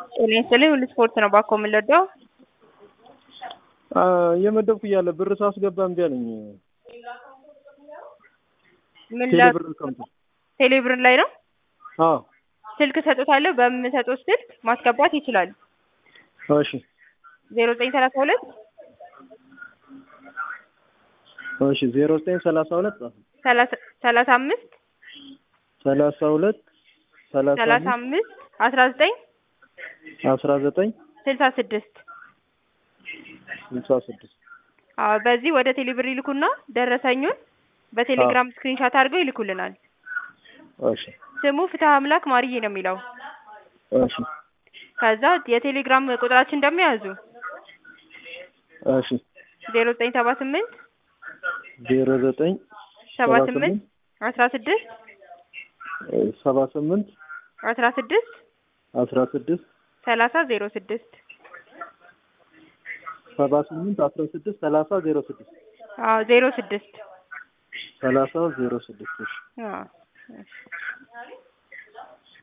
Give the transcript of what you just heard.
ጤና ይስጥልኝ ሁሉ ስፖርት ነው ባኮ የምንወደው እየመደብኩ እያለ ብር ሳስገባ እምቢ አለኝ። ምን ቴሌ ላ- ብር አካውንት ቴሌብር ላይ ነው አዎ ስልክ ሰጥቶታለሁ በምሰጠው ስልክ ማስገባት ይችላል እሺ ዜሮ ዘጠኝ ሰላሳ ሁለት እሺ ዜሮ ዘጠኝ ሰላሳ ሁለት ሰላሳ ሰላሳ አምስት ሰላሳ ሁለት ሰላሳ ሰላሳ አምስት አምስት አስራ ዘጠኝ አስራ ዘጠኝ ስልሳ ስድስት ስልሳ ስድስት አዎ በዚህ ወደ ቴሌብር ይልኩና ደረሰኙን በቴሌግራም ስክሪንሻት አድርገው ይልኩልናል እሺ ስሙ ፍትሀ አምላክ ማርዬ ነው የሚለው እሺ ከዛ የቴሌግራም ቁጥራችን ደግሞ ያዙ እሺ ዜሮ ዘጠኝ ሰባ ስምንት ዜሮ ዘጠኝ ሰባ ስምንት አስራ ስድስት ሰባ ስምንት አስራ ስድስት አስራ ስድስት ሰላሳ ዜሮ ስድስት ሰባ ስምንት አስራ ስድስት ሰላሳ ዜሮ ስድስት አዎ ዜሮ ስድስት ሰላሳ ዜሮ ስድስት እሺ አዎ